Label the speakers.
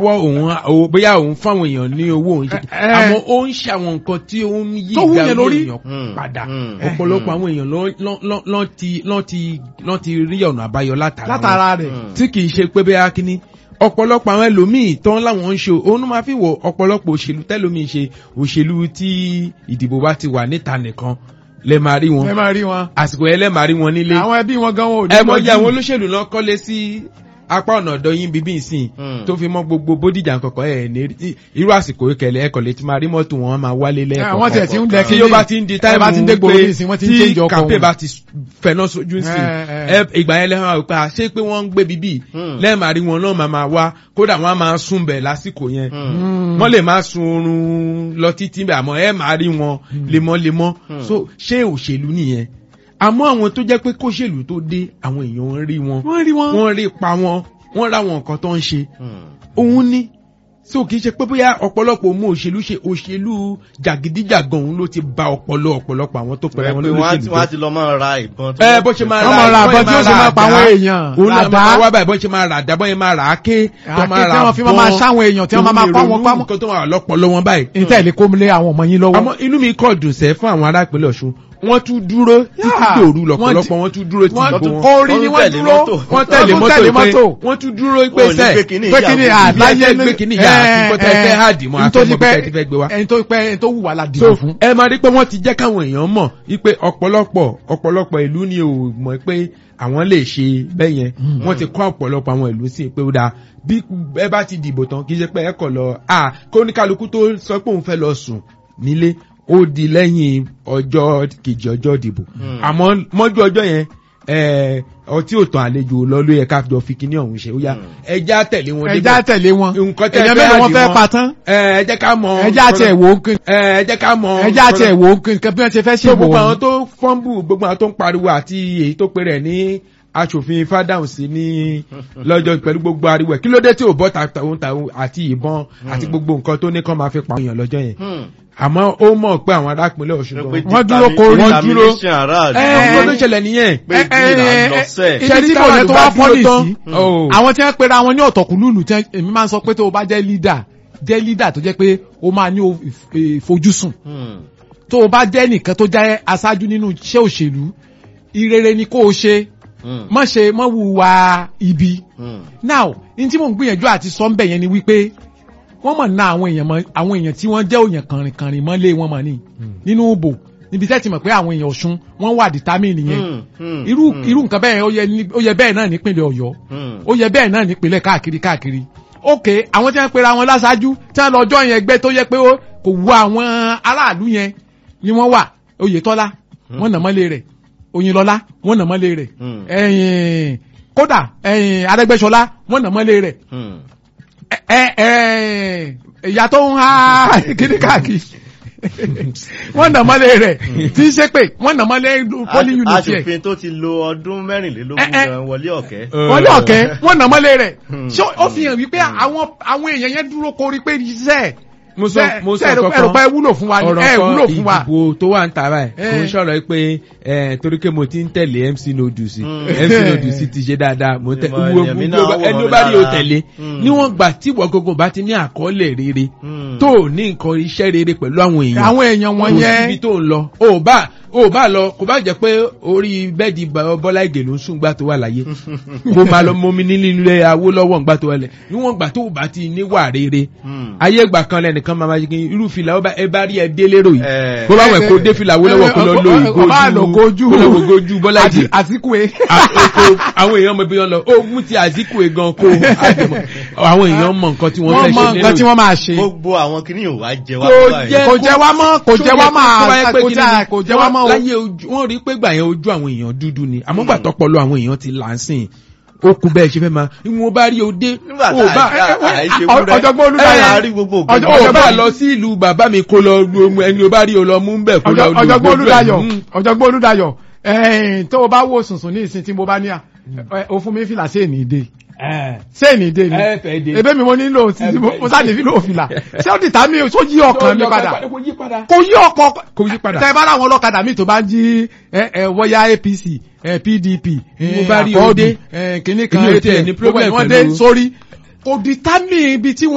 Speaker 1: lọ́wọ́ òun o- bóyá òun fáwọn èèyàn ní owó òun ṣe
Speaker 2: Ẹ- ẹ.
Speaker 1: àmọ́ ó ń ṣe àwọn nǹkan tí ó ń yí
Speaker 2: Tó wú
Speaker 1: ìgbà
Speaker 2: yẹn lórí.
Speaker 1: èèyàn
Speaker 3: Hmm.
Speaker 1: padà
Speaker 3: Hmm.
Speaker 1: ọ̀pọ̀lọpọ̀ àwọn èèyàn lọ́- lọ́- lọ́- lọ́ ti- lọ́ ti lọ́ ti rí ọ̀nà àbáyọ látara wọn
Speaker 2: látara rẹ̀
Speaker 3: Hmm.
Speaker 1: tí kì í ṣe pé bẹ́ẹ̀ kíní ọ̀pọ̀lọpọ̀ àwọn ẹlòmíì tán láwọn ń ṣe òun ló máa fi wọ ọ̀pọ̀lọpọ̀ òṣèlú tẹ́lòmíì ṣe òṣèlú tí ìdìbò bá ti wà níta nìkan lẹ máa rí
Speaker 2: ẹ
Speaker 1: wọn
Speaker 2: máa rí wọn
Speaker 1: àsìkò yẹn lẹ máa rí wọn nílé
Speaker 2: àwọn ẹbí wọn gan wọn ò ní
Speaker 1: ẹ mọ jẹ
Speaker 2: lójú.
Speaker 1: àwọn olóṣèlú náà kọ́lé sí apá ọ̀nà ọ̀dọ̀ yín bíbí ìsìn
Speaker 3: Hmm.
Speaker 1: tó fi mọ́ gbogbo bódìjà kọ̀kọ́ ẹ̀ ní rí- irú àsìkò ìkẹlẹ̀ ẹ̀kọ́ lè ti máa rí mọ́tò wọn máa wálé lẹ́ẹ̀kọ́
Speaker 2: àwọn tiẹ̀ ti ń dẹ
Speaker 1: tí ó bá ti ń di táìmù
Speaker 2: bá ti ń dé gbòòrò ní ìsìn wọ́n ti ń change ọkọ̀
Speaker 1: kàmpé
Speaker 2: wọn.
Speaker 1: bá ti fẹ̀nà sójú sí
Speaker 2: Ẹ, ẹ.
Speaker 1: ìgbà yẹn lẹ́hìn àwọn ìpa ṣé pé wọ́n ń gbé bíbí
Speaker 3: Hmm.
Speaker 1: lẹ́ẹ̀máa rí wọn náà máa máa wá kódà wọ́n á máa sùn bẹ̀ lásìkò yẹn
Speaker 3: Hmm.
Speaker 2: Mm.
Speaker 1: wọ́n lè máa sun oorun lọ títí bẹ̀ àmọ́ ẹ máa rí wọn lemọ́lemọ́
Speaker 3: Hmm.
Speaker 1: so ṣé òṣèlú nìyẹn àmọ́ àwọn tó jẹ́ pé kóṣèlú tó dé àwọn èèyàn ń rí wọn
Speaker 2: wọ́n rí wọn.
Speaker 1: wọ́n rí pa wọn wọ́n ra wọn nǹkan tó ń ṣe
Speaker 3: Hmm.
Speaker 1: òun ní so kì í ṣe pé bóyá ọ̀pọ̀lọpọ̀ mú òṣèlú ṣe òṣèlú jàgídíjàgan òun ló ti ba ọpọlọ ọ̀pọ̀lọpọ̀ àwọn tó pẹ̀lú
Speaker 3: pé
Speaker 1: àwọn
Speaker 3: wọ́n á ti-
Speaker 1: olóṣèlú
Speaker 3: wọ́n á
Speaker 1: jẹ́.
Speaker 3: ti lọ máa ra ìbọn. tó
Speaker 1: ẹ
Speaker 3: wọ́n
Speaker 1: bó ṣe máa
Speaker 2: Wọ́n
Speaker 1: ra
Speaker 2: máa ra
Speaker 1: bọ́n
Speaker 2: àbọ̀ tí ó ṣe máa pa àwọn èèyàn.
Speaker 1: òun náà
Speaker 2: Ràdá.
Speaker 1: máa wá báyìí bọ́n ṣe máa rà dá bọ́n yẹn máa rà á ké
Speaker 2: Àáké tí wọ́n fi máa máa ṣáwọn èèyàn tí wọ́n máa máa pa wọn pamọ́.
Speaker 1: nǹkan tó máa wà lọ́pọ̀lọ́ wọn báyìí
Speaker 2: ìtẹ̀lé kó lé àwọn ọmọ yín lọ́wọ́.
Speaker 1: àmọ́ inú mi kọ̀ dùn sẹ́ fún àwọn ará ìpínlẹ̀ Ọ̀ṣun wọ́n tún dúró títí
Speaker 2: Yeah.
Speaker 1: dòru
Speaker 2: Wọ́n
Speaker 1: lọ́pọ̀lọpọ̀
Speaker 2: ti-
Speaker 1: wọ́n tún dúró títí
Speaker 2: wọ́n
Speaker 1: gbogbo
Speaker 2: tún
Speaker 1: wọn
Speaker 2: orí ni
Speaker 3: Wọ́n
Speaker 2: wọ́n
Speaker 3: tẹ̀lé
Speaker 2: dúró.
Speaker 3: mọ́tò.
Speaker 1: wọ́n tẹ̀lé
Speaker 2: tún
Speaker 1: mọ́tò
Speaker 2: tẹ̀lé
Speaker 1: pé
Speaker 2: mọ́tò.
Speaker 1: wọ́n tún dúró pé
Speaker 3: Wọ́n ò ní
Speaker 1: sẹ́
Speaker 3: gbé kinní
Speaker 2: pé
Speaker 3: ìyá
Speaker 2: kí ni
Speaker 3: àbúrò.
Speaker 2: àláyé
Speaker 1: gbé kinní ìyá àti kó tẹ́ fẹ́ háàdì mọ́
Speaker 2: nítorí
Speaker 1: àfẹ́mọ́
Speaker 2: pé
Speaker 1: bí tẹ́ ti fẹ́ gbé wá.
Speaker 2: ẹni tó pẹ́ ẹni tó wù wá la
Speaker 1: so
Speaker 2: dìbò fún.
Speaker 1: ẹ máa rí pé wọ́n ti jẹ́ káwọn èèyàn mọ̀ wípé ọ̀pọ̀lọpọ̀ ọ̀pọ̀lọpọ̀ ìlú ni ò mọ̀ pé àwọn lè ṣe bẹ́ẹ̀ yẹn wọ́n ti kọ́ ọ̀pọ̀lọpọ̀ àwọn ìlú sí pé ó dáa bí ẹ bá ti dìbò tán kì í ṣe pé ẹ kọ̀ lọ à kó ní kálukú tó sọ pé òun fẹ́ lọ sùn nílé ó di lẹ́yìn ọjọ́ kejì ọjọ́ ìdìbò
Speaker 3: Hmm.
Speaker 1: àmọ́ mọ́jú ọjọ́ yẹn ẹ, ọtí ò tàn àlejò lọ ló yẹ ká jọ fi kíní ọ̀hún ṣe ó yá
Speaker 3: Hmm.
Speaker 1: ẹja tẹ̀lé wọn
Speaker 2: ẹja tẹ̀lé wọn.
Speaker 1: nǹkan tẹ́
Speaker 2: èèyàn
Speaker 1: fẹ́
Speaker 2: mélòó wọn
Speaker 1: àdì
Speaker 2: fẹ́
Speaker 1: wọn.
Speaker 2: pa tán.
Speaker 1: ẹ ẹ jẹ́ ká mọ
Speaker 2: ẹja tẹ̀ wò ó kí-
Speaker 1: ẹ ẹ jẹ́ ká mọ
Speaker 2: ẹja tẹ̀ wò ó kí nǹkan bí wọ́n ṣe fẹ́ ṣe
Speaker 1: so
Speaker 2: bò
Speaker 1: gbogbo àwọn
Speaker 2: wọ́n.
Speaker 1: tó fọ́nbù gbogbo àwọn tó ń pariwo àti èyí tó pe rẹ̀ ní aṣòfin fádàhùn sí ní lọ́jọ́ pẹ̀lú gbogbo ariwo ẹ̀ kí ló dé tí ò bọ́ tàun tàun àti ìbọn àti gbogbo nǹkan tó ní kán máa fi pa èèyàn lọ́jọ́ yẹn
Speaker 3: Hmm.
Speaker 1: àmọ́ ó mọ̀ pé àwọn arápínlẹ̀ Ọ̀ṣun
Speaker 3: Pé
Speaker 1: gan
Speaker 2: Wọ́n dúró korí.
Speaker 1: Wọ́n dúró.
Speaker 3: determination aráàlú.
Speaker 1: ẹ ẹ ló ṣẹlẹ̀ nìyẹn
Speaker 3: pé
Speaker 2: ẹ, ẹ,
Speaker 3: ìdílé
Speaker 2: ẹ,
Speaker 3: lọ sẹ́ẹ̀.
Speaker 2: ibi
Speaker 1: Ṣẹ́rí
Speaker 2: tí kò
Speaker 1: táwọn
Speaker 2: yẹ tó
Speaker 1: àlùbá
Speaker 2: wá
Speaker 1: dúró
Speaker 2: fọ́nì
Speaker 1: tán.
Speaker 2: sí.
Speaker 1: Oh.
Speaker 2: àwọn tí wọ́n pera wọn ní ọ̀tọ̀kùlùlù tí wọ́n- èmi máa ń sọ pé tó o bá jẹ́ leader jẹ́ leader tó jẹ́ pé o máa ní o- ìf- ìfojúsùn
Speaker 3: Hmm.
Speaker 2: tó o bá jẹ́ nìkan tó jẹ́ aṣáájú nínú iṣẹ́ òṣèlú ìrere ni kó o ṣe
Speaker 3: Hmm.
Speaker 2: má ṣe má wùwà ibi
Speaker 3: Hmm.
Speaker 2: now ní tí mò ń gbìyànjú àti sọ ń bẹ̀ yẹn ni wípé wọ́n mọ̀ ná àwọn èèyàn mọ́ àwọn èèyàn tí wọ́n jẹ́ òyàn kànrìnkànrìn mọ́lé wọn mọ̀ ní nínú ìbò níbi tẹ́ ti mọ̀ pé àwọn èèyàn Ọ̀ṣun wọ́n wà determine yẹn
Speaker 3: Hmm. Hmm.
Speaker 2: irú
Speaker 3: Hmm.
Speaker 2: irú nǹkan bẹ́ẹ̀ ó yẹ ní- ó yẹ bẹ́ẹ̀ náà nípínlẹ̀ Ọ̀yọ́
Speaker 3: Hmm.
Speaker 2: ó yẹ bẹ́ẹ̀ náà nípínlẹ̀ káàkiri káàkiri ok àwọn tí wọ́n pera wọn láṣáájú tí wọ́n lọ jọ yẹn ẹgbẹ́ tó yẹ pé ó kò wu àwọn aráàlú yẹn ni wọ́n wà Oyètọ́lá wọ́n nà mọ́lé rẹ̀ Oyinlọ́lá wọ́n nà mọ́lé rẹ̀
Speaker 3: Hmm.
Speaker 2: ẹ̀yìn kódà ẹ̀yìn Arẹ́gbẹ́ṣọlá wọ́n nà mọ́lé rẹ̀
Speaker 3: Hmm.
Speaker 2: ẹ ẹ ìyá tó ń ha kíní káàkiri wọ́n nà mọ́lé rẹ̀ tí ń ṣe pé wọ́n nà mọ́lé poli unit yẹ
Speaker 3: aṣòfin tó ti lo ọdún mẹ́rìnlélógún
Speaker 2: Ẹ, ẹ.
Speaker 3: gan wọlé ọ̀kẹ́.
Speaker 2: wọ́n ní ọ̀kẹ́ wọ́n nà mọ́lé rẹ̀
Speaker 3: Hmm.
Speaker 2: ṣé ó fi hàn wípé àwọn àwọn èèyàn yẹn dúró korí pé iṣẹ́
Speaker 1: mo sọ mo sọ
Speaker 2: ẹ̀rọ
Speaker 1: kankan
Speaker 2: pé ẹ wúlò fún wa ni
Speaker 1: ọ̀rọ̀
Speaker 2: ẹ wúlò
Speaker 1: kan
Speaker 2: fún wa
Speaker 1: ìdìbò tó wà ń ta báyìí
Speaker 2: Eh.
Speaker 1: kò ń sọ̀rọ̀ pé eh, torí pé mo ti ń tẹ̀lé MC Nodusi
Speaker 3: Mm.
Speaker 1: MC Nodusi ti ṣe dáadáa mo tẹ
Speaker 3: Ìmọ̀
Speaker 1: wo
Speaker 3: ẹ̀mí
Speaker 1: gbogbo
Speaker 3: náà wọ̀
Speaker 1: ẹni ó
Speaker 3: mí
Speaker 1: bá rí o
Speaker 3: lára.
Speaker 1: tẹ̀lé
Speaker 3: Mm.
Speaker 1: níwọ̀n gbà tí ìwọ gbogbo bá ti ní àkọọ́lẹ̀ rere
Speaker 3: Hmm.
Speaker 1: tó o ní nǹkan iṣẹ́ rere pẹ̀lú àwọn èèyàn
Speaker 2: àwọn èèyàn wọn
Speaker 1: kò
Speaker 2: yẹn
Speaker 1: síbi tó ń lọ o ò bá o ò bá lọ kò bá jẹ́ pé orí bẹ́ẹ̀dì Bá- Bọ́lá Ìgè ló ń sùn gbà tó wà láyé kó máa lọ mọmi nílé ilé Awólọ́wọ̀ ńgbà tó wà lẹ̀ níwọ̀n gbà tó o bá ti níwà rere
Speaker 3: Hmm.
Speaker 1: ayé ìgbà kan lẹ́nìkan máa ma ṣe kí irú fìlà ó bá ẹ bá rí ẹ dé lérò yìí
Speaker 3: Eh.
Speaker 1: bó bá wẹ̀ kó dé fìlà Awólọ́wọ̀ kó lọ lo
Speaker 2: Kó bá lọ gojú.
Speaker 1: ìgójú kó lọ wo gojú Bọ́lá
Speaker 2: àti
Speaker 1: Ìgè
Speaker 2: àtikúwe
Speaker 1: àkókò àwọn èèyàn mọ ibi wọn lọ ó mú ti Azikiwe gan kó àjẹmọ àwọn èèyàn mọ nǹkan tí wọ́n
Speaker 2: wọ́n
Speaker 1: fẹ́
Speaker 2: mọ
Speaker 1: ṣe
Speaker 2: nǹkan tí
Speaker 1: nílò
Speaker 2: wọ́n máa ṣe
Speaker 3: gbogbo àwọn kìnìún ò wá jẹ wá
Speaker 1: Kò
Speaker 3: báyìí.
Speaker 1: jẹ́-
Speaker 2: kò jẹ́ wá mọ́ kò jẹ́ wá máa
Speaker 1: tó bá yẹ pé
Speaker 2: kò
Speaker 1: kí
Speaker 2: jẹ́
Speaker 1: ni-
Speaker 2: kò jẹ́ wá mọ́ o.
Speaker 1: láyé ojú wọ́n rí pé gbà yẹn ojú àwọn èèyàn dúdú ni àmọ́ gbà tọpọlọ àwọn èèyàn ti là ń sìn ó kú bẹ́ẹ̀ ṣe fẹ́ máa ìwọ̀n bá rí o dé
Speaker 3: nígbà
Speaker 1: ó bá
Speaker 3: tá a àìṣe
Speaker 2: ọ-
Speaker 3: wúrẹ́
Speaker 2: ọ̀jọ̀gbọ́n Olúdáyọ̀.
Speaker 3: ẹ̀ àárí gbogbo òkè
Speaker 2: Ọjọ́-
Speaker 1: ó
Speaker 2: ọjọ́-
Speaker 1: bá
Speaker 2: bá-
Speaker 1: lọ sí ìlú bàbá mi kó lọ lu omu ẹni o bá rí o lọ mú bẹ́ẹ̀ kó lọ
Speaker 2: Ọjọ́-
Speaker 1: lu
Speaker 2: ọ̀jọ̀gbọ́n
Speaker 1: gbogbo ẹ̀.
Speaker 2: Olúdáyọ̀
Speaker 1: Mm.
Speaker 2: ọ̀jọ̀gbọ́n Olúdáyọ̀ ẹ̀ẹ́n tó o bá wò sùnsùn ní ìsìn tí mo bá ní à ẹ, o fún mi fìlà sí èní ìdè sí èní ìdè ni
Speaker 1: ẹ fẹ́ dé.
Speaker 2: ebe mi mo nílò
Speaker 1: Ẹ
Speaker 2: tí mo
Speaker 1: fẹ́
Speaker 2: mo sáà lè fi lò fìlà ṣé ó dìtà mi tó yí ọkàn mi padà
Speaker 1: kò yí padà.
Speaker 2: kò yí ọkàn
Speaker 1: kò yí padà.
Speaker 2: tẹ bá láwọn ọlọ́kadà mi tó bá jí ẹ ẹ wọ́yá APC ẹ PDP
Speaker 1: Mo
Speaker 2: ẹ
Speaker 1: bá rí
Speaker 2: àkọọ́dù
Speaker 1: òde.
Speaker 2: ẹ kìnnìkan
Speaker 1: Èmi ò tiẹ̀
Speaker 2: APN
Speaker 1: ní
Speaker 2: gbogbo ẹ̀
Speaker 1: problem
Speaker 2: wọ́n dé
Speaker 1: pẹ̀lú-
Speaker 2: sórí kò dìtà mi ibi tí